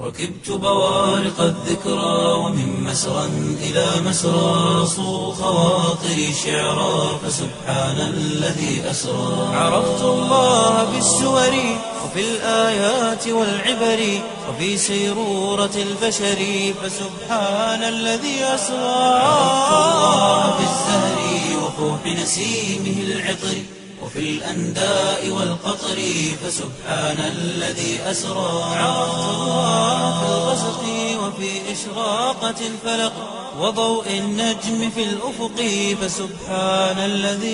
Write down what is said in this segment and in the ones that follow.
ركبت بوارق الذكرى ومن مسرى إلى مسرى صو خواطري شعرا فسبحان الذي أسرى عرفت الله بالسور وفي الآيات والعبر وفي سيرورة البشر فسبحان الذي أسرى عرفت الله بالزهر وفوح نسيمه العطر وفي الأنداء والقطر فسبحان الذي أسرى عرفت الله في الغسق وفي إشراقة الفلق وضوء النجم في الأفق فسبحان الذي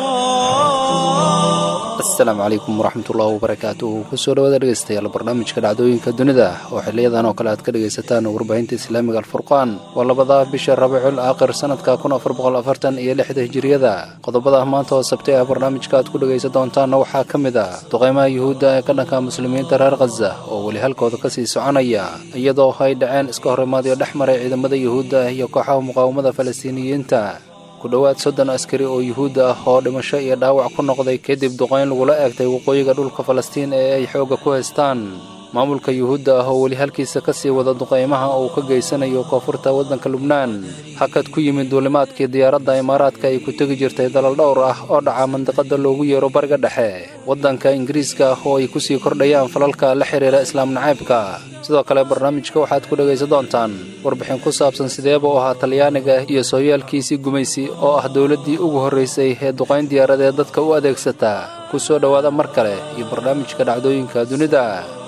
أسرى asalaamu calaykum waraxmatullaahi wabarakaatuhu kusoo dhawaada dhegeystayaal barnaamijka dhacdooyinka dunida oo xiliyadan oo kale aad ka dhegaysataan warbaahinta islaamiga alfurqaan waa labada bisha rabiicul aakhir sanadka kun afar boqol afartan iyo lixda hijiriyada qodobada maanta oo sabtay ah barnaamijka aad ku dhegaysan doontaanna waxaa ka mid ah duqeymaha yuhuudda ee ka dhanka muslimiinta reer khaza oo weli halkooda kasii soconaya iyadoo ay dhaceen iska horimaadyo dhex maray ciidamada yuhuudda iyo kooxaha muqaawamada falastiiniyiinta ku dhowaad soddon askari oo yuhuudda ah oo dhimasho iyo dhaawac ku noqday kadib duqayn lagula eegtay waqooyiga dhulka falastiin ee ay xoogga ku haystaan maamulka yuhuudda ah oo weli halkiisa ka sii wada duqaymaha uu ka geysanayo koonfurta waddanka lubnaan hakad ku yimid duulimaadkii diyaaradda imaaraadka ay ku tegi jirtay dalal dhowr ah oo dhaca mandiqada loogu yeero bariga dhexe waddanka ingiriiska ah oo ay kusii kordhayaan falalka la xidhiira islaam nacaybka sidoo kale barnaamijka waxaad ku dhegaysan doontaan warbixin ku saabsan sideeba u ahaa talyaaniga iyo sooyaalkiisii gumaysi oo ah dowladdii ugu horraysay ee duqayn diyaaradeed dadka u adeegsata ku soo dhowaada mar kale iyo barnaamijka dhacdooyinka dunida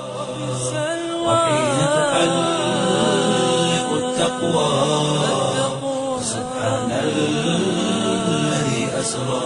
وحين تحلق التقوى سبحان الذي أسرى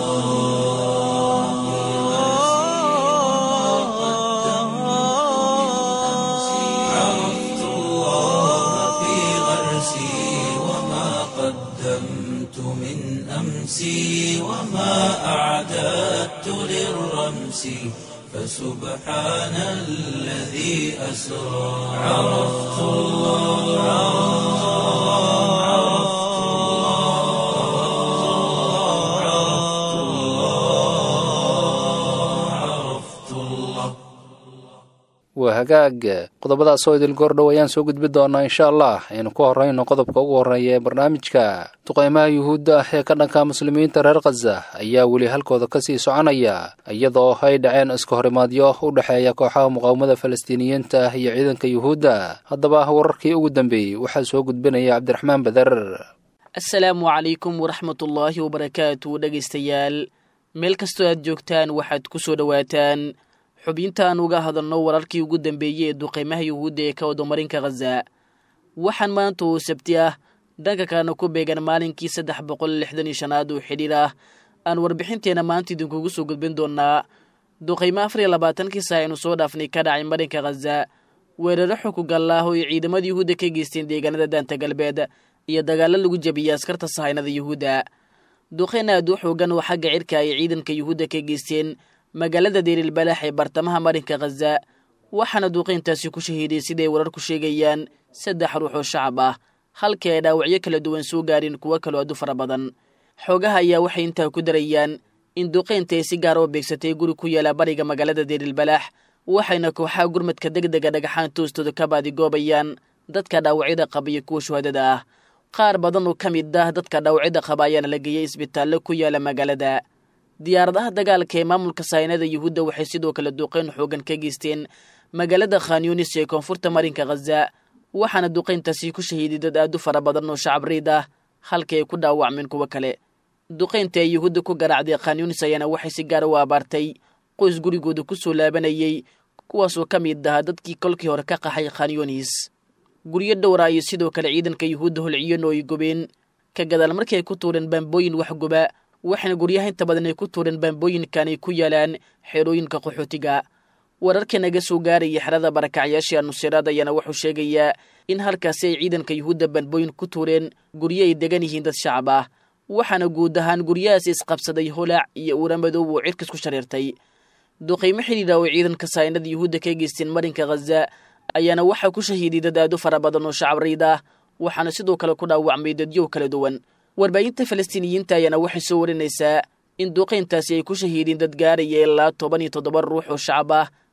عرفت الله في غرسي وما قدمت من أمسي وما أعددت للرمس فسبحان الذي أسرى عرفت الله عرفت الله عرفت الله عرفت الله waa hagaag qodobadaas oo idil goordhow ayaan soo gudbi doonaa insha allah aynu ku horrayno qodobka ugu horreeya ee barnaamijka duqaymaha yuhuudda ah ee ka dhanka muslimiinta reer khaza ayaa weli halkooda kasii soconaya iyadoo ay dhaceen iska horimaadyo u dhexeeya kooxaha muqaawamada falastiiniyiinta ah iyo ciidanka yuhuudda haddaba wararkii ugu dambeeyey waxaa soo gudbinaya cabdiraxmaan beder asalaamu calaykum waraxmatullaahi wabarakaatu dhegaystayaal meel kastoo aad joogtaan waxaad ku soo dhowaataan xubintaan uga hadalno wararkii ugu dambeeyey ee duqaymaha yuhuudda ee ka wadamarinka khaza waxaan maanta oo sabti ah dhanka kalena ku beegan maalinkii saddex boqol lixdan iyo shanaad oo xidhiir ah aan warbixinteenna maanta idinkugu soo gudbin doonaa duqaymo afar iyo labaatankii saa aynu soo dhaafnay ka dhacay marinka khaza weeraro xukugal ah oo ay ciidamada yuhuudda ka geysteen deegaanada daanta galbeed iyo dagaallo lagu jabiyey askarta sahaynada yuhuudda duqayn aad u xoogan oo xagga cirka ay ciidanka yuhuudda ka geysteen magaalada deerilbalaax ee bartamaha marinka khaza waxaana duuqayntaasi ku shahiiday siday wararku sheegayaan saddex ruux oo shacab ah halkii ay dhaawacyo kala duwan soo gaareen kuwo kaloo aad u fara badan xoogaha ayaa waxay intaa ku darayaan in duqaynta ay si gaara u beegsatay guri ku yaala bariga magaalada deerilbalaax waxayna kooxaha gurmadka deg dega dhagaxaan toostooda ka baadigoobayaan dadka dhaawacyada qaba iyo kuwa shuhadada ah qaar badan oo ka mid ah dadka dhaawacyada qaba ayaana la geeyey isbitaallo ku yaala magaalada diyaaradaha dagaalka ee maamulka sahaynada yuhuudda waxay sidoo kale duqayn xoogan ka geysteen magaalada khanyunis ee koonfurta marinka khaza waxaana duqayntaasi ku shahiiday dad aad u fara badan oo shacab riid ah halkii ay ku dhaawacmeen kuwo kale duqaynta ee yuhuudda ku garaacday khanyunis ayaana waxay si gaara u abaartay qoys gurigooda ku soo laabanayey kuwaasoo ka mid ahaa dadkii kolkii hore ka qaxay khanyunis guryo dhowra iyo sidoo kale ciidanka yuhuudda holciyan oo ay gubeen ka gadaal markii ay ku tuureen baambooyin waxguba waxaana guryaha inta badan ay ku tuureen baambooyinkan ay ku yaalaan xerooyinka qaxootiga wararka naga soo gaaraya xerada barakacyaashii nusiraad ayaana wuxuu sheegayaa in halkaasi ay ciidanka yuhuudda baambooyin ku tuureen guryo ay degan yihiin dad shacab ah waxaana guud ahaan guryahaasi isqabsaday holaac iyo uura madow oo cirkas ku shareertay duqaymo xidhiidha oo ciidanka saynada yuhuudda ka geysteen marinka khaza ayaana waxaa ku shahiiday dad aad u fara badan oo shacab riid ah waxaana sidoo kale ku dhaawacmay dadyow kala duwan warbaahinta falastiiniyiinta ayaana waxay soo warinaysaa in duqayntaasi ay ku shahiideen dad gaaraya ilaa toban iyo toddoba ruux oo shacab ah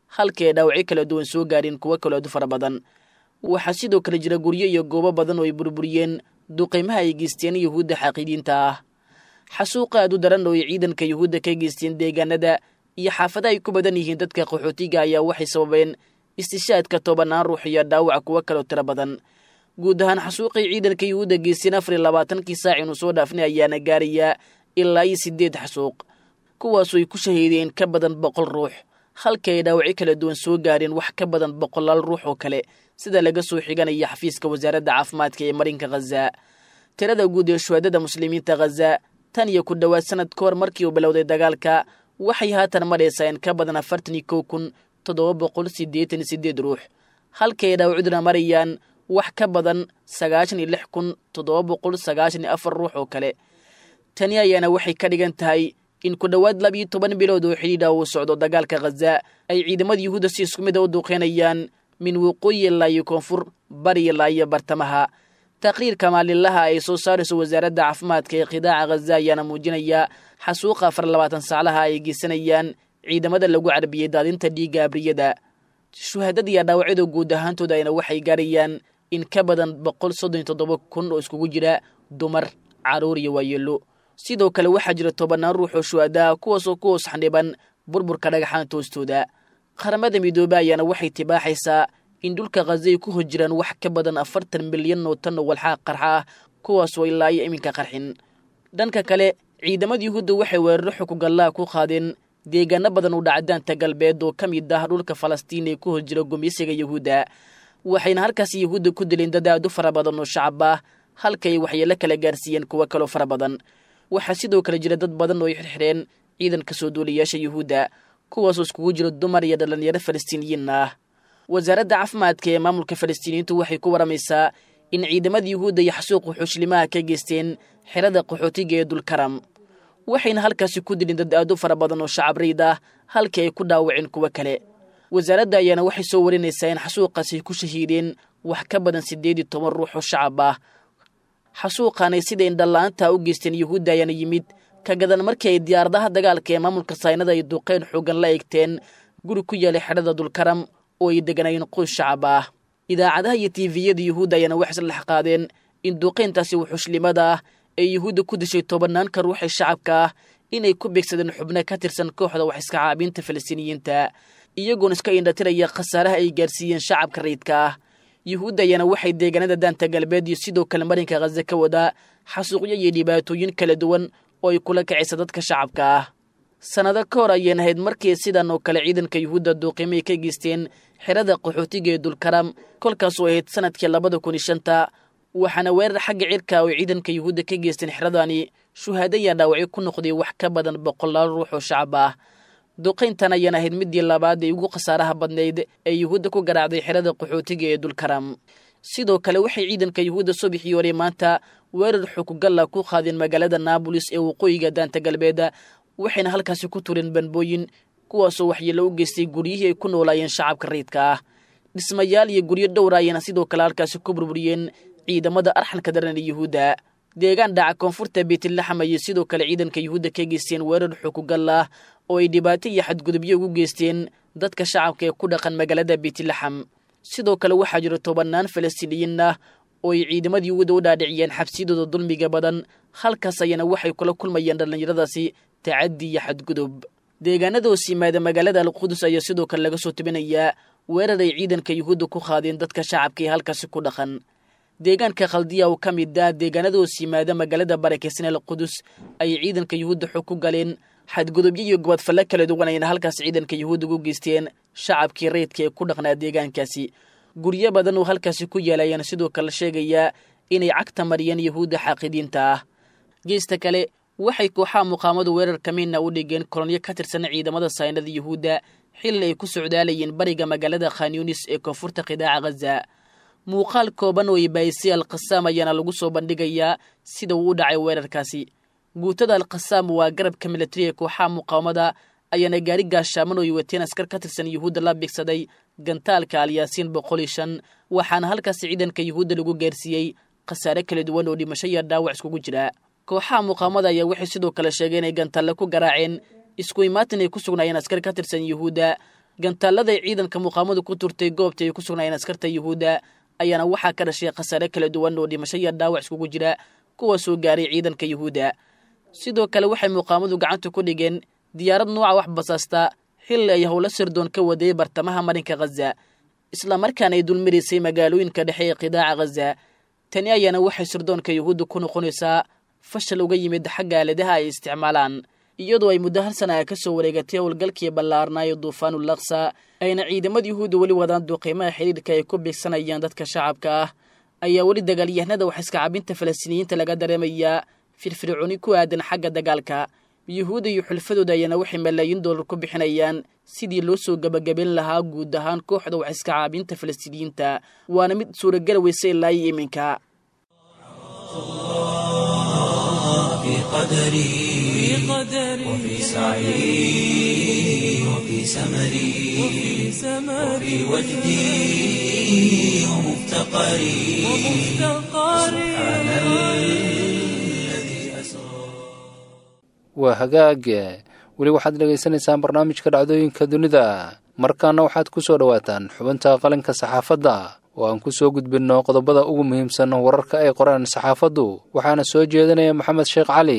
halkii ay dhaawacyo kala duwan soo gaareen kuwo kaleodu fara badan waxaa sidoo kale jira guryo iyo goobo badan oo ay burburiyeen duqaymaha ay geysteen yuhuudda xaqiidiinta ah xasuuqa aad u daran oo ay ciidanka yuhuudda ka geysteen deegaanada iyo xaafada ay ku badan yihiin dadka qaxootiga ayaa waxay sababeen istishaadka tobanaan ruux iyo dhaawac kuwo kaloo tiro badan guud ahaan xasuuqay ciidanka yuhuudda geysteen afar iyo labaatankii saac inuu soo dhaafnay ayaana gaarayaa ilaa iyo siddeed xasuuq kuwaasoo ay ku shahiideen ka badan boqol ruux halkii ay dhaawacyo kala duwan soo gaareen wax ka badan boqolaal ruux oo kale sida laga soo xiganaya xafiiska wasaaradda caafimaadka ee marinka khaza tirada guud ee shuhaadada muslimiinta khaza tan iyo ku dhowaad sanad ka hor markii uu bilowday dagaalka waxay haatan maraysaa in ka badan afartan iyo kow kun toddoba boqol siddeetan iyo siddeed ruux halkii ay dhaawacduna marayaan wax ka badan sagaashan iyo lix kun toddoba boqol sagaashan iyo afar ruux oo kale tani ayaana waxay ka dhigan tahay in ku dhowaad labiyo toban bilood oo xidhiidha uu socdo dagaalka khaza ay ciidamada yuhuudda si isku mid a u duuqeynayaan min waqooyi ilaa iyo koonfur bari ilaa iyo bartamaha taqriirka maalinlaha ay soo saarayso wasaaradda caafimaadka ee qidaaca khaza ayaana muujinaya xasuuqa afar labaatan saclaha ay geysanayaan ciidamada lagu carbiyey daadinta dhiigga abriyada shuhaadada iyo dhaawacyada guud ahaantooda ayna waxay gaarayaan in ka badan boqol soddon iyo toddoba kun oo iskugu jira dumar carruur iyo waayeelo sidoo kale waxaa jira tobannaan ruux oo shuhadaha kuwaasoo ku hoos xandhiban burburka dhagaxaanta hoostooda qaramada midoobe ayaana waxay tibaaxaysaa in dhulka khaza ay ku hor jiraan wax ka badan afartan milyan oo tan oo walxaa qarxa ah kuwaasoo ilaa iyo iminka qarxin dhanka kale ciidamada yuhuudda waxay weeraro xukugallaha ku qaadeen deegaano badan u dhacdaanta galbeed oo ka mid ah dhulka falastiin ee ku hor jira gumeysiga yuhuudda waxayna halkaas yuhuudda ku dileen dad aad u fara badan oo shacab ah halka ay waxyeelo kala gaarsiiyeen kuwo kaloo fara badan waxaa sidoo kale jira dad badan oo ay xirxireen ciidanka soo duuliyaasha yuhuudda kuwaasoo iskugu jiro dumar iyo dhallinyaro falastiiniyiin ah wasaaradda caafimaadka ee maamulka falastiiniyiintu waxay ku waramaysaa in ciidamada yuhuudda iyo xasuuqu xushlimaha ka geysteen xerada qaxootiga ee dulkaram waxayna halkaasi ku dilin dad aad u fara badan oo shacab riid ah halkii ay ku dhaawaceen kuwo kale wasaaradda ayaana waxay soo warinaysaa in xasuuqaasi ay ku shahiideen wax ka badan siddeed iyo toban ruux oo shacab ah xasuuqaanay sida indhalla-aanta u geysteen yuhuudda ayaana yimid ka gadan markii ay diyaaradaha dagaalka ee maamulka saynada ay duqeyn xoogan la eegteen guri ku yaalay xedhada dulkaram oo ay deganayeen qoys shacab ah idaacadaha iyo tiifiyada yuhuudda ayaana waxay isla qaadeen in duqeyntaasi wuxushlimada ah ee yuhuudda ku dishay tobanaanka ruux ee shacabka ah inay ku beegsadeen xubno ka tirsan kooxda wax iska caabinta falastiiniyiinta iyagoona iska indhatiraya khasaaraha ay gaarsiiyeen shacabka rayidka ah yuhuudda ayaana waxay deegaanada daanta galbeed iyo sidoo kale marinka khaza ka wadaa xasuuqyo iyo dhibaatooyin kala duwan oo ay kula kacaysa dadka shacabka ah sannado ka hor ayeen ahayd markii sidan oo kale ciidanka yuhuudda duuqiimay ka geysteen xerada qaxootiga ee dulkaram kolkaasoo ahayd sanadkii labada kun iyo shanta waxaana weerar xagga cirka oo ciidanka yuhuudda ka geysteen xeradani shuhaado ayaa dhaawacyo ku noqday wax ka badan boqolaal ruux oo shacab ah duqayntan ayaan ahayd midii labaad ee ugu khasaaraha badnayd ee yuhuudda ku garaacday xerada qaxootiga ee dulkaram sidoo kale waxay ciidanka yuhuudda subaxii hore maanta weerar xukugalla ku qaadeen magaalada naabolis ee waqooyiga daanta galbeeda waxayna halkaasi ku tureen banbooyin kuwaasoo waxyeello u geystay guryihii ay ku noolaayeen shacabka rayidka ah dhismayaal iyo guryo dhowra ayayna sidoo kale halkaasi ku burburiyeen ciidamada arxanka daran ee yuhuudda deegaan dhaca koonfurta beytlaxam ayay sidoo kale ciidanka yuhuudda ka geysteen weerar xukugal ah oo ay dhibaato iyo xadgudubyo ugu geysteen dadka shacabka ee ku dhaqan magaalada beytlaxam sidoo kale waxaa jira tobannaan falastiiniyiin ah oo ay ciidamada yuhuudda u dhaadhiciyeen xabsiyadooda dulmiga badan halkaas ayana waxay kula kulmayeen dhallinyaradaasi tacaddi iyo xadgudub deegaanada hoos yimaada magaalada alqudus ayaa sidoo kale laga soo tebinayaa weerar ay ciidanka yuhuudda ku qaadeen dadka shacabka ee halkaasi ku dhaqan deegaanka khaldiya oo ka mid ah deegaanada hoos yimaada magaalada barakeysan alqudus ayay ciidanka yuhuudda xog ku galeen xadgudubyo iyo gobadfalle kala duwan ayna halkaas ciidanka yuhuudda ugu geysteen shacabkii rayidka ee ku dhaqnaa deegaankaasi guryo badan oo halkaasi ku yaala ayaana sidoo kale sheegayaa inay cagta mariyeen yuhuudda xaaqidiinta ah geesta kale waxay kooxaha muqaamadu weerar kamiina u dhigeen kolonyo ka tirsan ciidamada saynada yuhuudda xilli ay ku socdaalayeen bariga magaalada khanyunis ee koonfurta qidaaca khaza muuqaal kooban oo ibaayisay alkhasaam ayaana lagu soo bandhigayaa sida uu u dhacay weerarkaasi guutada alkhasaam waa garabka militari ee kooxaha muqaawamada ayaana gaari gaashaaman oo ay wateen askar ka tirsan yuhuudda la bigsaday gantaalka alyaasiin boqol iyo shan waxaana halkaasi ciidanka yuhuudda lagu gaarsiiyey khasaare kala duwan oo dhimasho iyo dhaawac iskugu jira kooxaha muqaamada ayaa waxay sidoo kale sheegeen inay gantaalle ku garaaceen isku imaatin ay ku sugnaayeen askar ka tirsan yuhuudda gantaaladay ciidanka muqaamadu ku turtay goobta ay ku sugnaayeen askarta yuhuudda ayaana waxaa ka dhashay khasaare kala duwan oo dhimasho iyo dhaawac iskugu jira kuwa soo gaaray ciidanka yuhuudda sidoo kale waxay muqaamadu gacanta ku dhigeen diyaarad nuuca wax basaasta xilli ay howlo sirdoon ka waday bartamaha marinka khaza islamarkaana ay dulmaraysay magaalooyinka dhexe ee qidaaca khaza tani ayaana waxay sirdoonka yuhuudda ku noqonaysaa fashal uga yimid xagga aaladaha ay isticmaalaan iyadoo ay muddo hal sana ka soo wareegatay howlgalkii ballaarnaayo duufaanu laksa ayna ciidamada yuhuudda weli wadaan duuqiimaha xidhiidhka ay ku beegsanayaan dadka shacabka ah ayaa weli dagaalyahanada wax iskacabinta falastiiniyiinta laga dareemayaa firfircooni ku aadan xagga dagaalka yuhuudda iyo xulfadooda ayaana waxay malaayiin doolar ku bixinayaan sidii loo soo gebagaben lahaa guud ahaan kooxda wax iskacaabinta falastiiniyiinta waana mid suuragal weysa ilaa iyo iminka في قدري وفي سعي وفي سمري وفي وجدي ومفتقري سبحان الذي أسرى waa hagaag weli waxaad dhegaysanaysaan barnaamijka dhacdooyinka dunida markaana waxaad ku soo dhowaataan xubinta qalinka saxaafadda oo aan ku soo gudbinno qodobada ugu muhiimsan wararka ay qoraan saxaafaddu waxaana soo jeedinaya maxamed sheekh cali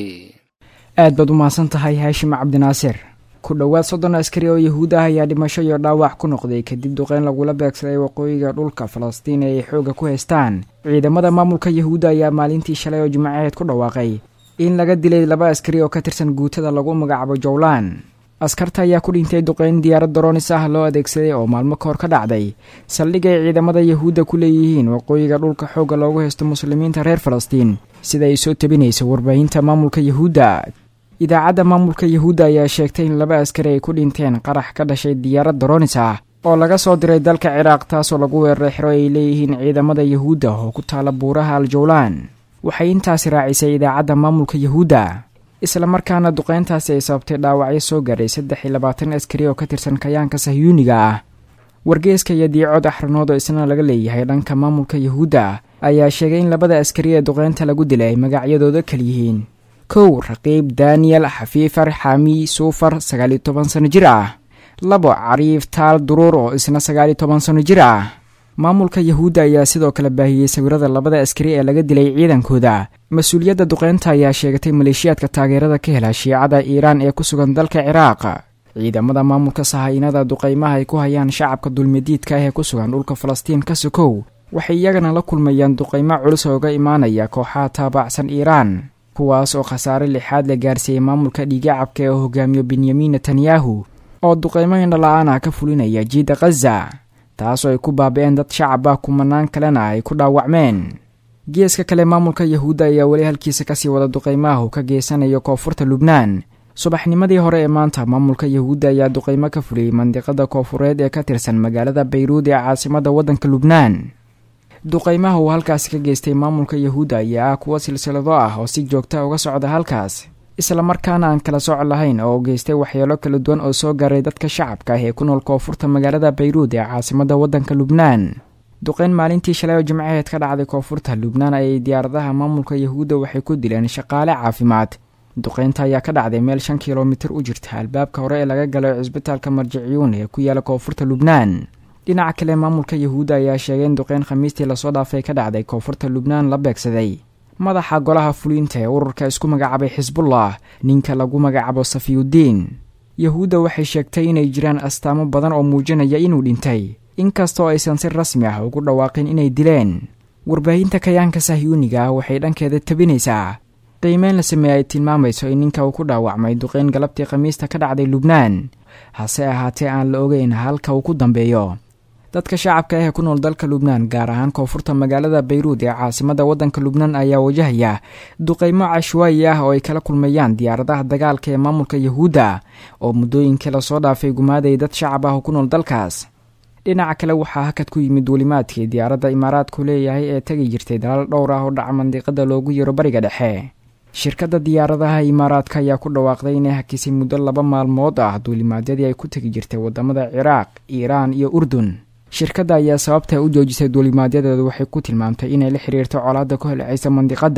aad baad u mahadsan tahay haashim cabdinaasir ku dhowaad soddon askari oo yahuud ah ayaa dhimasho iyo dhaawac ku noqday kadib duqeyn lagula beegsaday waqooyiga dhulka falastiin ee ay xoogga ku haystaan ciidamada maamulka yahuudda ayaa maalintii shalay oo jimcaheed ku dhawaaqay in laga dilay laba askari oo ka tirsan guutada lagu magacaabo jowlan askarta ayaa ku dhintay duqeyn diyaarad daroonis ah loo adeegsaday oo maalmo ka hor ka dhacday saldhig ay ciidamada yahuudda ku leeyihiin waqooyiga dhulka xoogga loogu haysto muslimiinta reer falastiin sida ay soo tabinayso warbaahinta maamulka yahuudda idaacadda maamulka yahuudda ayaa sheegtay in laba askari ay ku dhinteen qarax ka dhashay diyaarad daroonis ah oo laga soo diray dalka ciraaq taasoo lagu weeraray xero ay leeyihiin ciidamada yahuudda oo ku taala buuraha al jowlaan waxay intaasi raacisay idaacadda maamulka yahuudda islamarkaana duqeyntaasi ay sababtay dhaawacyo soo gaaray saddex iyo labaatan askari oo ka tirsan kayaanka sahyuuniga ah wargeeska iyo diicod axranood oo isna laga leeyahay dhanka maamulka yahuudda ayaa sheegay in labada askari ee duqeynta lagu dilay ay magacyadooda kal yihiin kow raqiib daniyel xafiifar xami suufar sagaaliyo toban sano jir ah labo cariif taal duruur oo isna sagaaliyo toban sano jir ah maamulka yahuudda ayaa sidoo kale baahiyey sawirada labada askari ee laga dilay ciidankooda mas-uuliyadda duqeynta ayaa sheegatay maleeshiyaadka taageerada ka hela shiicada iiraan ee ku sugan dalka ciraaq ciidamada maamulka sahaynada duqeymaha ay ku hayaan shacabka dulmidiidka ah ee ku sugan dhulka falastiin ka sokow waxay iyagana la kulmayaan duqeymo culus ooga imaanaya kooxaha taabacsan iiraan kuwaas oo khasaare lixaad la gaarsiiyey maamulka dhiigacabka ee hogaamiyo benyamin netanyahu oo duqeymo indhala-aan ah ka fulinaya jiidda khaza taasoo ay ku baabi-een dad shacab ah kumanaan kalena ay ku dhaawacmeen geeska kale maamulka yahuudda ayaa weli halkiisa kasii wada duqeymaha uu ka geysanayo koonfurta lubnaan subaxnimadii hore ee maanta maamulka yahuudda ayaa duqeymo ka fuliyey mandiqada koonfureed ee ka tirsan magaalada bayruud ee caasimadda waddanka lubnaan duqeymaha uu halkaasi ka geystay maamulka yahuudda ayaa ah kuwo silsilado ah oo si joogta uga socda halkaas islamarkaana aan kala soc lahayn oo geystay waxyeelo kala duwan oo soo gaaray dadka shacabka ah ee ku nool koonfurta magaalada bayruud ee caasimadda waddanka lubnaan duqeyn maalintii shalay oo jimcaheed ka dhacday koonfurta lubnaan ayay diyaaradaha maamulka yahuudda waxay ku dileen shaqaale caafimaad duqeynta ayaa ka dhacday meel shan kilomitir u jirta albaabka hore ee laga galo cisbitaalka marjiciyuun ee ku yaala koonfurta lubnaan dhinaca kale maamulka yahuudda ayaa sheegay in duqeyn khamiistii lasoo dhaafay ka dhacday koonfurta lubnaan la beegsaday madaxa golaha fuliinta ee ururka isku magacaabay xisbullah ninka lagu magacaabo safiyudiin yahuudda waxay sheegtay inay jiraan astaamo badan oo muujinaya inuu dhintay inkastoo aysan si rasmi ah ugu dhawaaqin inay dileen warbaahinta kayaanka sahyuuniga ah waxay dhankeeda tabinaysaa qiimeyn la sameeye ay tilmaamayso in ninka uu ku dhaawacmay duqeyn galabtii khamiista ka dhacday lubnaan hase ahaatee aan la ogeyn halka uu ku dambeeyo dadka shacabka ah ee ku nool dalka lubnaan gaar ahaan koonfurta magaalada bayruud ee caasimadda waddanka lubnaan ayaa wajahaya duqeymo cashwaayi ah oo ay kala kulmayaan diyaaradaha dagaalka ee maamulka yahuudda oo muddooyinkii lasoo dhaafay gumaaday dad shacab ah oo ku nool dalkaas dhinaca kale waxaa hakad ku yimid duulimaadkii diyaaradda imaaraadku leeyahay ee tegi jirtay dalal dhowr ah oo dhaca mandiqada loogu yaro bariga dhexe shirkadda diyaaradaha imaaraadka ayaa ku dhawaaqday inay hakisay muddo laba maalmood ah duulimaadyadii ay ku tegi jirtay wadamada ciraaq iiraan iyo urdun shirkadda ayaa sababta u joojisay duulimaadyadeedu waxay ku tilmaamtay inay la xiriirto colaadda ku helceysa mandiqadda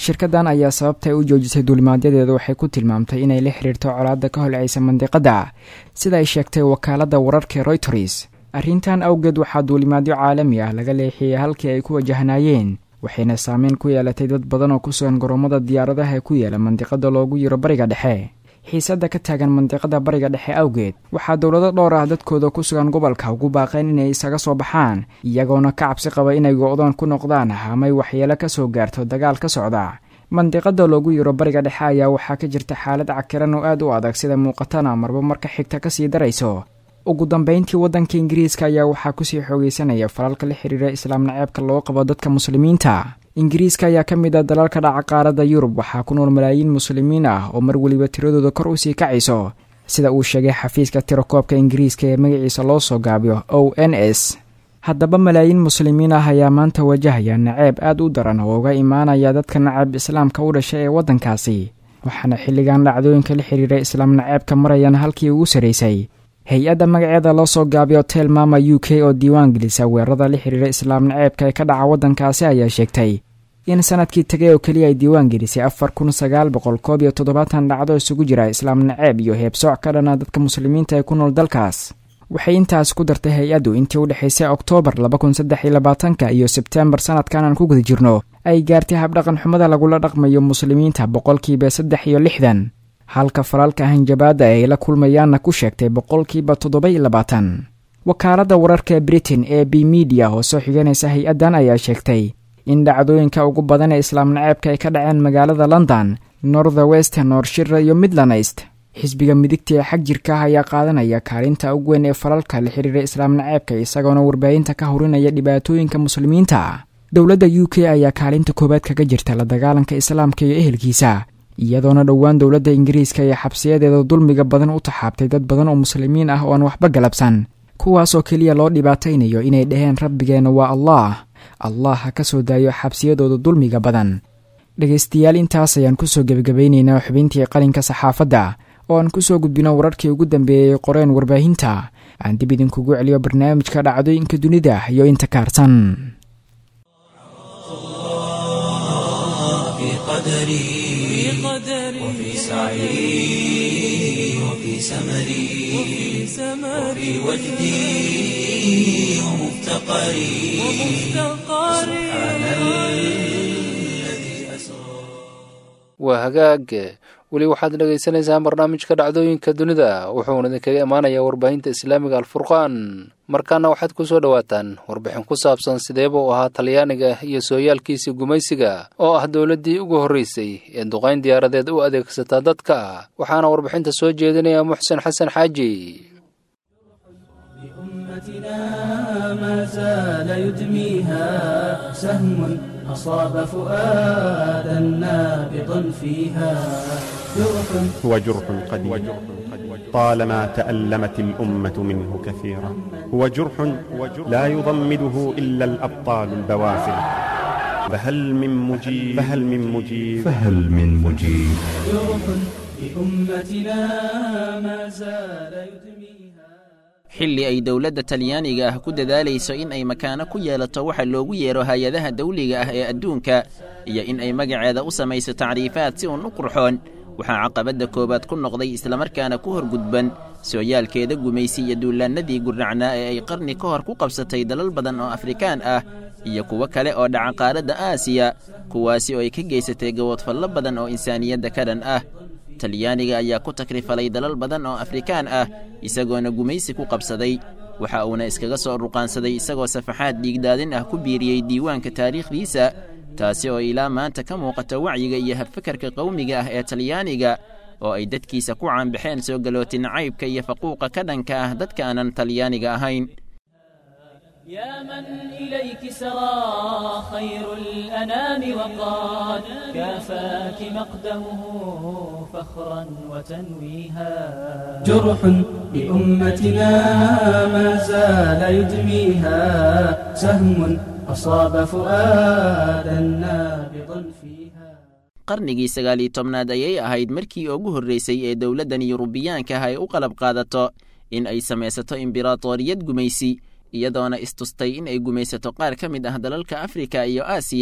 shirkaddan ayaa sababtay u joojisay duulimaadyadeedu waxay ku tilmaamtay inay la xiriirto colaadda ka holcaysa mandiqadda sida ay sheegtay wakaaladda wararka royters arrintan awgeed waxaa duulimaadyo caalami ah laga leexiyey halkii ay ku wajahnaayeen waxayna saameyn ku yeelatay dad badan oo ku sugan garoomada diyaaradaha ee ku yaala mandiqada loogu yiro bariga dhexe xiisadda ka taagan mandiqada bariga dhexe awgeed waxaa dowlado dhowr ah dadkooda ku sugan gobolka ugu baaqeen inay isaga soo baxaan iyagoona ka cabsi qaba inay go-doon ku noqdaan hamay waxyeelo ka soo gaarto dagaal ka socda mandiqada loogu yiro bariga dhexe ayaa waxaa ka jirta xaalad cakiran oo aad u adag sida muuqatana marba marka xigta kasii darayso ugu dambeyntii waddanka ingiriiska ayaa waxaa kusii xoogeysanaya falalka la xiriira islaam naceebka loo qabo dadka muslimiinta ingiriiska ayaa ka mid ah dalalka dhaca qaaradda yurub waxaa ku nool malaayiin muslimiin ah oo mar weliba tiradooda kor usii kacayso sida uu sheegay xafiiska tirakoobka ingiriiska ee magaciisa loo soo gaabiyo o n s haddaba malaayiin muslimiin ah ayaa maanta wajahaya naceeb aad u daran oo uga imaanaya dadka nacab islaamka u dhashay ee waddankaasi waxaana xilligan dhacdooyinka la xiriira islaam naceebka marayaan halkii ugu sarraysay hay-adda magaceeda loo soo gaabiyo tel mama u k oo diiwaan gelisa weerarada la xiriira islaam naceebka ee ka dhaca waddankaasi ayaa sheegtay in sanadkii tagay oo keliya ay diiwaan gelisay afar kun sagaal boqol koob iyo toddobaatan dhacdo isugu jira islaam naceeb iyo heebsooc ka dhana dadka muslimiinta ee ku nool dalkaas waxay intaas ku dartay hay-addu intii u dhexaysay oktoobar laba kun saddex iyo labaatanka iyo sebtembar sanadkan aan ku guda jirno ay gaartay habdhaqan xumada lagula dhaqmayo muslimiinta boqolkiiba saddex iyo lixdan halka falaalka hanjabaadda ay la kulmayaanna ku sheegtay boqolkiiba toddoba iyo labaatan wakaaladda wararka britain ee b media oo soo xiganaysa hay-addan ayaa sheegtay in dhacdooyinka ugu badan ee islaam naceebka ay ka dhaceen magaalada london norther west noorshira iyo midlandist xisbiga midigta ee xag jirka ah ayaa qaadanaya kaalinta ugu weyn ee falalka la xiriira islaam naceebka isagoona warbaahinta ka horinaya dhibaatooyinka muslimiinta dowladda u k ayaa kaalinta koowaad kaga jirta la dagaalanka islaamka iyo ehelkiisa iyadoona dhowaan dowladda ingiriiska ee xabsiyadeeda dulmiga badan u taxaabtay dad badan oo muslimiin ah oo aan waxba galabsan kuwaasoo keliya loo dhibaataynayo inay dhaheen rabbigeenna waa allah allah ha ka soo daayo xabsiyadooda dulmiga badan dhegaystayaal intaas ayaan kusoo gebagabaynaynaa xubintii qalinka saxaafadda oo aan kusoo gudbino wararkii ugu dambeeyey qoreen warbaahinta aan dib idinkugu celiyo barnaamijka dhacdooyinka dunida iyo inta kaarsan وفي سعي وفي سمري وفي وجدي ومفتقري سبحان الذي أسرى waa hagaag weli waxaad dhagaysanaysaan barnaamijka dhacdooyinka dunida wuxuuna idinkaga imaanayaa warbaahinta islaamiga alfurqaan markaana waxaad ku soo dhowaataan warbixin ku saabsan sideeba u ahaa talyaaniga iyo sooyaalkiisii gumaysiga oo ah dowladdii ugu horreysay ee duqayn diyaaradeed u adeegsataa dadka waxaana warbixinta soo jeedinaya muxsen xasan xaaji بأمتنا ما زال يدميها سهم أصاب فؤادا نابضا فيها جرح هو جرح قديم طالما تألمت الأمة منه كثيرا هو جرح لا يضمده إلا الأبطال البوافل فهل من مجيب فهل من مجيب فهل من مجيب جرح بأمتنا ما زال يدميها xilli ay dowladda talyaaniga ah ku dadaalayso in ay makaano ku yeelato waxa loogu yeero hay-adaha dawliga ah ee adduunka iyo in ay magaceeda u samayso tacriifaad si uun u qurxoon waxaa caqabadda koowaad ku noqday islamarkaana ku horgudban sooyaalkeeda gumaysi iyo duulaannadii gurnacnaa ee ay qarni ka hor ku qabsatay dalal badan oo afrikaan ah iyo kuwo kale oo dhaca qaaradda aasiya kuwaasi oo ay ka geysatay gaboodfallo badan oo insaaniyadda ka dhan ah talyaaniga ayaa ku takrifalay dalal badan oo afrikaan ah isagoona gumaysi ku qabsaday waxa uuna iskaga soo ruqaansaday isagoo safaxaad dhiigdaadin ah ku biiriyey diiwaanka taariikhdiisa taasi oo ilaa maanta ka muuqata wacyiga iyo habfakarka qowmiga ah ee talyaaniga oo ay dadkiisa ku caanbaxeen soo galootin caybka iyo faquuqa ka dhanka ah dadka aanan talyaaniga ahayn يا من إليك سرى خير الأنام وقد كافاك مقدمه فخرا وتنويها جرح بأمتنا ما زال يدميها سهم أصاب فؤادا نابضا فيها qarnigii sagaal iyo tobnaad ayay ahayd markii ugu horreysay ee dowladdan yurubiyaanka ah ay u qalab qaadato in ay samaysato imberatoriyad gumaysi iyadoona istustay in ay gumaysato qaar ka mid ah dalalka afrika iyo aasiya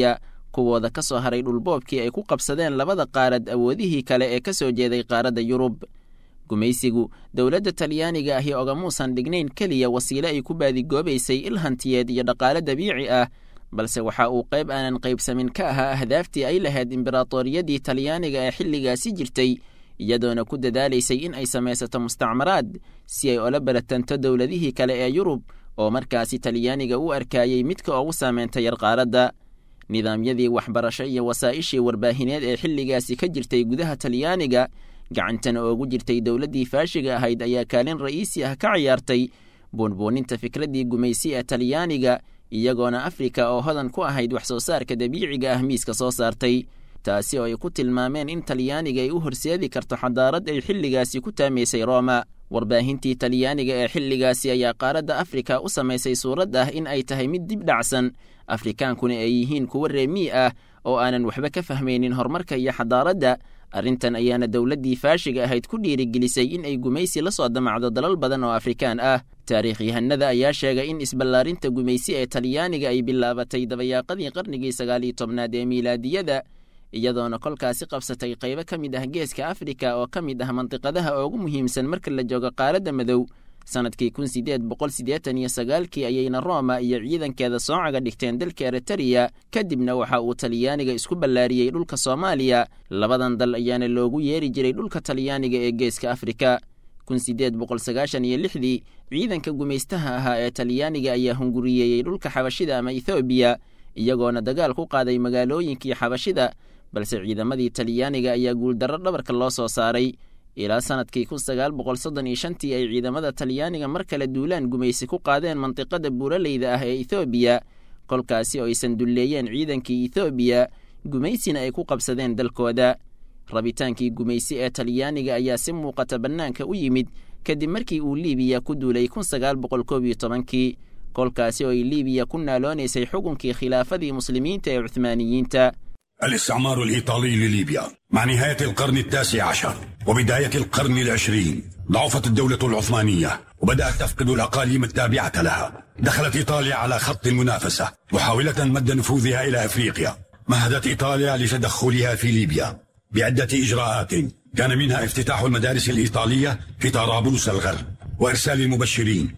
kuwooda ka soo haray dhulboobkii ay ku qabsadeen labada qaarad awoodihii kale ee ka soo jeeday qaaradda yurub gumaysigu dowladda talyaaniga ahi ogamuusan dhignayn keliya wasiile ay ku baadigoobaysay ilhantiyeed iyo dhaqaale dabiici ah balse waxa uu qayb aanan qaybsamin ka ahaa ahdaaftii ay lahayd imberatoriyadii talyaaniga ee xilligaasi jirtay iyadoona ku dadaalaysay in ay samaysato mustacmaraad si ay ola baratanto dowladihii kale ee yurub oo markaasi talyaaniga u arkayey midka ugu saameynta yar qaaradda nidaamyadii waxbarasho iyo wasaa'ishii warbaahineed ee xilligaasi ka jirtay gudaha talyaaniga gacantana oogu jirtay dowladdii faashiga ahayd ayaa kaalin ra'iisi ah ka ciyaartay buunbuuninta fikraddii gumaysi ee talyaaniga iyagoona afrika oo hodan ku ahayd wax soo saarka dabiiciga ah miiska soo saartay taasi oo ay ku tilmaameen in talyaaniga ay u horseedi karto xadaarad ay xilligaasi ku taamaysay rooma warbaahintii talyaaniga ee xilligaasi ayaa qaaradda afrika u samaysay suurad ah in ay tahay mid dib dhacsan afrikaankuna ay yihiin kuwo reemii ah oo aanan waxba ka fahmaynin horumarka iyo xadaaradda arrintan ayaana dowladdii faashiga ahayd ku dhiirigelisay in ay gumaysi la soo damacdo dalal badan oo afrikaan ah taariikhyahanada ayaa sheegay in isballaarinta gumaysi ee talyaaniga ay bilaabatay dabayaaqadii qarnigii sagaal iyo tobnaad ee miilaadiyada iyadoona kolkaasi qabsatay qaybo ka mid ah geeska afrika oo ka mid ah mandiqadaha ugu muhiimsan marka la joogo qaaradda madow sannadkii kun sideed boqol siddeetan iyo sagaalkii ayayna rooma iyo ciidankeeda soocaga dhigteen dalka eritariya kadibna waxa uu talyaaniga isku ballaariyey dhulka soomaaliya labadan dal ayaana loogu yeeri jiray dhulka talyaaniga ee geeska afrika kun sideed boqol sagaashan iyo lixdii ciidanka gumaystaha ahaa ee talyaaniga ayaa hunguriyeeyey dhulka xabashida ama ethoobiya iyagoona dagaal ku qaaday magaalooyinkii xabashida balse ciidamadii talyaaniga ayaa guuldarro dhabarka loo soo saaray ilaa sannadkii kun sagaal boqol soddon iyo shantii ay ciidamada talyaaniga mar kale duulaan gumaysi ku qaadeen mandiqada buuraleyda ah ee ethoobiya kolkaasi oo aysan dulleeyeen ciidankii ethoobiya gumaysina ay ku qabsadeen dalkooda rabitaankii gumaysi ee talyaaniga ayaa si muuqata bannaanka u yimid kadib markii uu liibiya ku duulay kun sagaal boqol koob iyo tobankii kolkaasi oo ay liibiya ku naaloonaysay xukunkii khilaafadii muslimiinta ee cuhmaaniyiinta الاستعمار الإيطالي لليبيا مع نهاية القرن التاسع عشر وبداية القرن العشرين ضعفت الدولة العثمانية وبدأت تفقد الأقاليم التابعة لها دخلت إيطاليا على خط المنافسة محاولة مد نفوذها إلى أفريقيا مهدت إيطاليا لتدخلها في ليبيا بعدة إجراءات كان منها افتتاح المدارس الإيطالية في طرابلس الغرب وإرسال المبشرين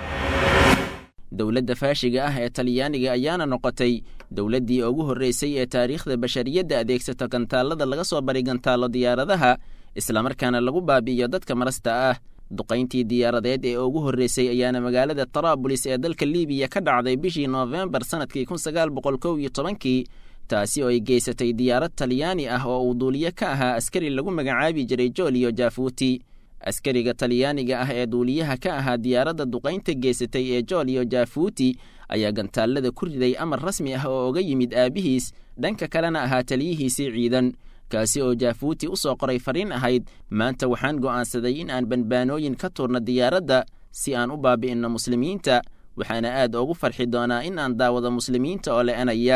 dowladda faashiga ah ee talyaaniga ayaana noqotay dowladdii ugu horreysay ee taariikhda bashariyadda adeegsata gantaallada laga soo baray gantaallo diyaaradaha islamarkaana lagu baabi'iyo dadka marasta ah duqayntii diyaaradeed ee ugu horreysay ayaana magaalada taraabulis ee dalka liibiya ka dhacday bishii noofembar sannadkii kun sagaal boqol kow iyo tobankii taasi oo ay geysatay diyaarad talyaani ah oo uu duuliye ka ahaa askari lagu magacaabi jiray joliyo jafuuti askariga talyaaniga ah ee duuliyaha ka ahaa diyaaradda duqaynta geysatay ee joliyo jafuuti ayaa gantaallada ku riday amar rasmi ah oo oga yimid aabihiis dhanka kalena ahaa taliyihiisii ciidan kaasi oo jafuuti u soo qoray fariin ahayd maanta waxaan go'aansaday in aan banbaanooyin ka tuurno diyaaradda si aan u baabi'inno muslimiinta waxaana aad ugu farxi doonaa in aan daawado muslimiinta oo le'anaya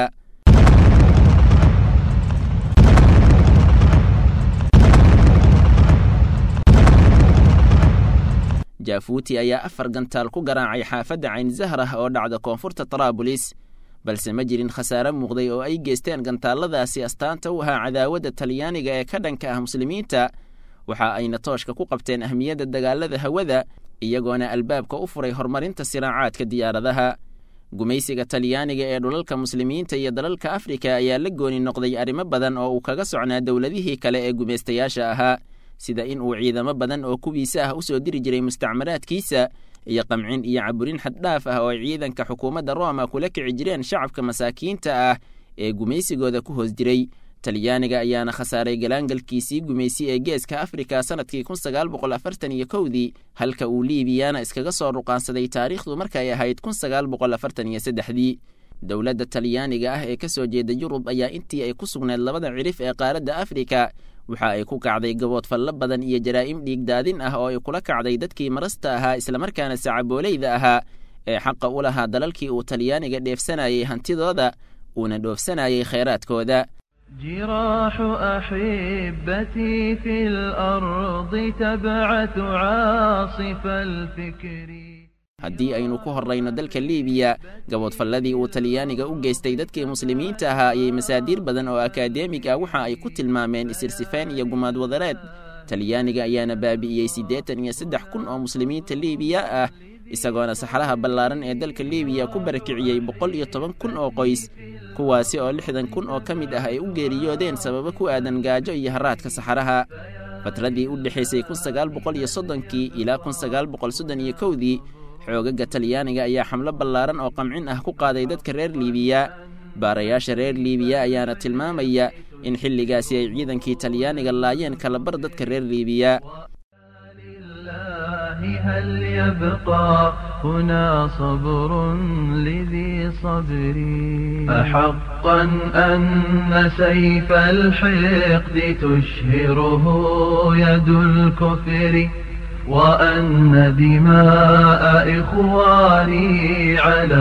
jafuuti ayaa afar gantaal ku garaacay xaafadda cayn zahrah oo dhacda koonfurta taraabulis balse ma jirin khasaare muuqday oo ay geysteen gantaalladaasi astaanta u ahaa cadaawadda talyaaniga ee ka dhanka ah muslimiinta waxa ayna tooshka ku qabteen ahmiyadda dagaalada hawada iyagoona albaabka u furay horumarinta siraacaadka diyaaradaha gumaysiga talyaaniga ee dhulalka muslimiinta iyo dalalka afrika ayaa la gooni noqday arrimo badan oo uu kaga socnaa dowladihii kale ee gumaystayaasha ahaa sida in uu ciidamo badan oo kuwiisa ah u soo diri jiray mustacmaraadkiisa iyo qamcin iyo caburin xaddhaaf ah oo ay ciidanka xukuumadda rooma kula kici jireen shacabka masaakiinta ah ee gumaysigooda ku hoos jiray talyaaniga ayaana khasaaray galaangalkiisii gumaysi ee geeska afrika sannadkii kun sagaal boqol afartan iyo kowdii halka uu liibiyana iskaga soo ruqaansaday taariikhdu markay ahayd kun sagaal boqol afartan iyo saddexdii dowladda talyaaniga ah ee ka soo jeeda yurub ayaa intii ay ku sugneed labada cirif ee qaaradda afrika waxa ay ku kacday gabood fallo badan iyo jaraa'im dhiigdaadin ah oo ay kula kacday dadkii marasta ahaa islamarkaana sacabooleyda ahaa ee xaqa u lahaa dalalkii uu talyaaniga dheefsanayay hantidooda uuna dhoofsanayay khayraadkooda جراح أحبتي في الأرض تبعث عاصف الفكر haddii aynu ku horrayno dalka liibiya gaboodfalladii uu talyaaniga u geystay dadkii muslimiinta ahaa ayay masaadiir badan oo akaademig ah waxa ay ku tilmaameen isirsifeen iyo gumaad wadareed talyaaniga ayaana baabi'iyey siddeetan iyo saddex kun oo muslimiinta liibiya ah isagoona saxaraha ballaaran ee dalka liibiya ku barakiciyey boqol iyo toban kun oo qoys kuwaasi oo lixdan kun oo ka mid ah ay u geeriyoodeen sababo ku aadan gaajo iyo haraadka saxaraha fatradii u dhexaysay kun sagaal boqol iyo soddonkii ilaa kun sagaal boqol soddon iyo kowdii xoogaga talyaaniga ayaa xamlo ballaaran oo qamcin ah ku qaaday dadka reer liibiya baarayaasha reer liibiya ayaana tilmaamaya in xilligaasi ay ciidankii talyaaniga laayeen kalabar dadka reer liibiya هل يبقى هنا صبر لذي صبر أحقا أن سيف الحقد تشهره يد الكفر وأن دماء إخواني على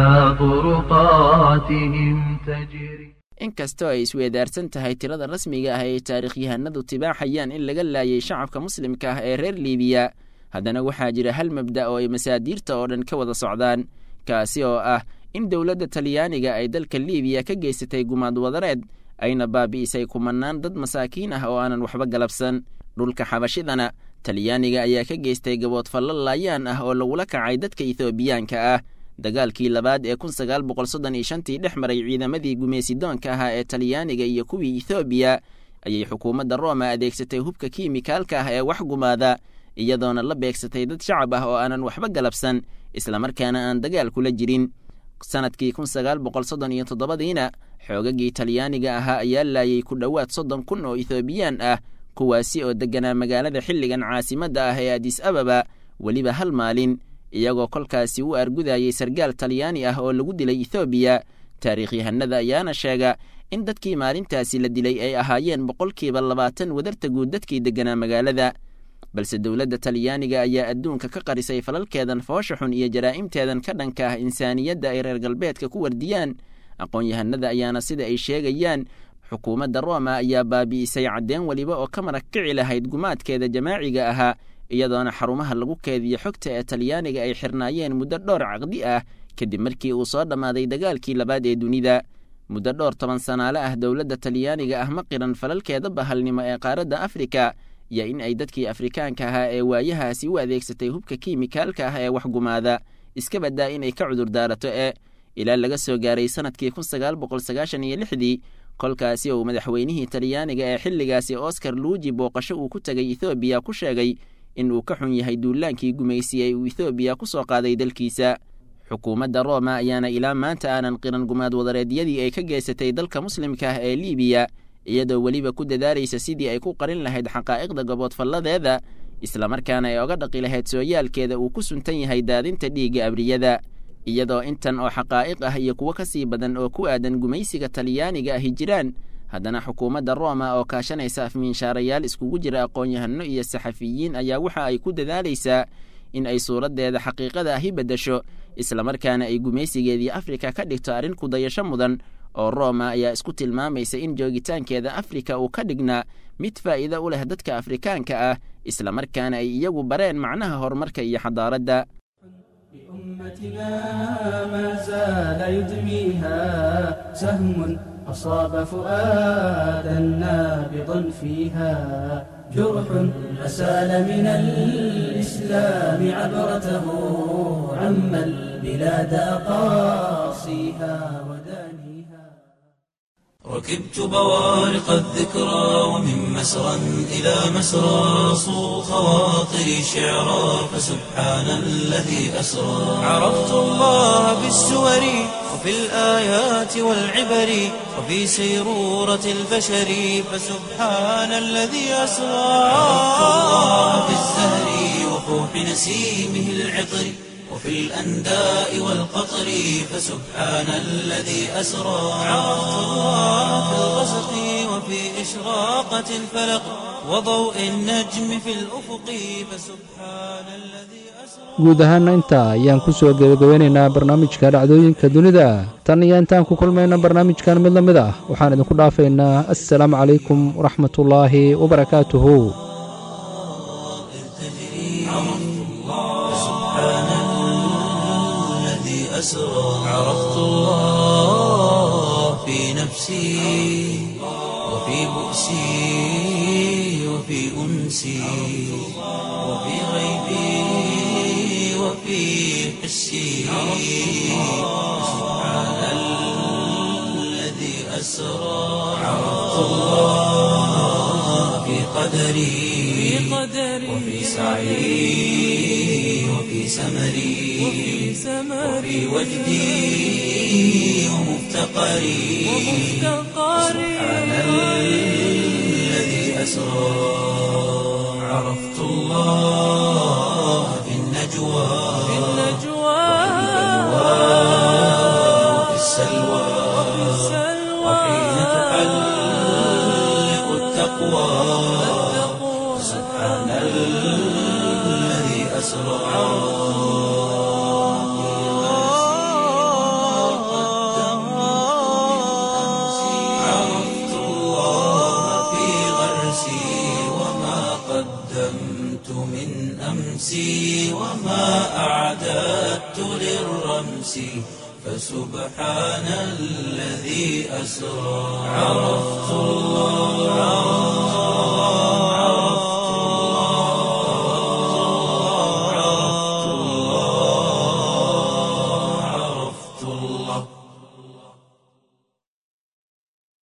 طرقاتهم تجري inkastoo ay isweedaarsan tahay tirada rasmiga ah ee taarikhyahanadu tibaaxayaan in laga laayay shacabka muslimka ah ee reer liibiya haddana waxaa jira hal mabda oo ay masaadiirta oo dhan ka wada socdaan kaasi oo ah in dowladda talyaaniga ay dalka liibiya ka geysatay gumaad wadareed ayna baabi'isay kumannaan dad masaakiin ah oo aanan waxba galabsan dhulka xabashidana talyaaniga ayaa ka geystay gaboodfallo laayaan ah oo lagula kacay dadka ethoobiyaanka ah dagaalkii labaad ee kun sagaal boqol soddon iyo shantii dhex maray ciidamadii gumaysidoonka ahaa ee talyaaniga iyo kuwii ethoobiya ayay xukuumadda rooma adeegsatay hubka kiimikaalka ah ee wax gumaada iyadoona la beegsatay dad shacab ah oo aanan waxba galabsan islamarkaana aan dagaal kula jirin sannadkii kun sagaal boqol soddon iyo toddobadiina xoogagii talyaaniga ahaa ayaa laayay ku dhowaad soddon kun oo ethoobiyan ah kuwaasi oo degganaa magaalada xilligan caasimadda ah ee adis ababa weliba hal maalin iyagoo kolkaasi u argudayay sargaal talyaani ah oo lagu dilay ethoobiya taariikhyahanada ayaana sheega in dadkii maalintaasi la dilay ay ahaayeen boqolkiiba labaatan wadarta guud dadkii degganaa magaalada balse dowladda talyaaniga ayaa adduunka ka qarisay falalkeedan foosha xun iyo jaraa'imteedan ka dhanka ah insaaniyadda ay reer galbeedka ku wardiyaan aqoon-yahanada ayaana sida ay sheegayaan xukuumadda rooma ayaa baabi'isay caddeen weliba oo ka marag kici lahayd gumaadkeeda jamaaciga ahaa iyadoona xarumaha lagu keediyo xogta ee talyaaniga ay xirnaayeen muddo dhowr caqdi ah kadib markii uu soo dhammaaday dagaalkii labaad ee dunida muddo dhowr toban sanaale ah dowladda talyaaniga ah ma qiran falalkeeda bahalnimo ee qaaradda afrika iyo in ay dadkii afrikaanka ahaa ee waayahaasi u adeegsatay hubka kiimikaalka ah ee wax gumaada iska baddaa inay ka cudur daarato ee ilaa laga soo gaaray sannadkii kun sagaal boqol sagaashan iyo lixdii kolkaasi uu madaxweynihii talyaaniga ee xilligaasi oscar luuji booqasho uu ku tegay ethoobiya ku sheegay in uu ka xun yahay duulaankii gumaysiyey uu ethoobiya ku soo qaaday dalkiisa xukuumadda rooma ayaana ilaa maanta aanan qiran gumaad wadareedyadii ay ka geysatay dalka muslimka ah ee liibiya iyadoo weliba ku dadaalaysa sidii ay ku qarin lahayd xaqaa'iqda gaboodfalladeeda islamarkaana ay oga dhaqi lahayd sooyaalkeeda uu ku suntan yahay daadinta dhiigga abriyada iyadoo intan oo xaqaa'iq ah iyo kuwo ka sii badan oo ku aadan gumaysiga talyaaniga ahi jiraan haddana xukuumadda rooma oo kaashanaysa afmiinshaarayaal iskugu jira aqoon-yahano iyo saxafiyiin ayaa waxa ay ku dadaalaysaa in ay suuraddeeda xaqiiqada ahi beddesho islamarkaana ay gumaysigeedii afrika ka dhigto arrin kudayasho mudan oo rooma ayaa isku tilmaamaysa in joogitaankeeda afrika uu ka dhignaa mid faa'iido u leh dadka afrikaanka ah islamarkaana ay iyagu bareen macnaha horumarka iyo xadaaradda أمتنا ما زال يدميها سهم أصاب فؤادا نابضا فيها جرح أسال من الإسلام عبرته عم البلاد أقاصيها ودانيها ركبت بوارق الذكرى ومن مسرى إلى مسرى صو خواطري شعرا فسبحان الذي أسرى عرفت الله بالسور وفي الآيات والعبر وفي سيرورة البشر فسبحان الذي أسرى عرفت الله بالزهر وفوح نسيمه العطر وفي الأنداء والقطر فسبحان الذي أسرى عرفت الله في الغسق وفي إشراقة الفلق وضوء النجم في الأفق فسبحان الذي guud ahaana intaa ayaan ku soo gebagabeynaynaa barnaamijka dhacdooyinka dunida tan iyo intaan ku kulmayna barnaamijkan mid la mid ah waxaan idinku dhaafaynaa assalaamu calaykum waraxmatullaahi wabarakaatuhu نفسي وفي بؤسي وفي أنسي وفي غيبي وفي حسي سبحان الذي أسرى عرفت الله في قدري وفي سعي وفي سمري وفي وجدي ومفتقري سبحان الذي أسرى عرفت الله في النجوى وفي السلوى وحين تحلق التقوى سبحان الذي أسرى عرفت الله في غرسي وما قدمت من أمسي وما أعددت للرمس فسبحان الذي أسرى عرفت الله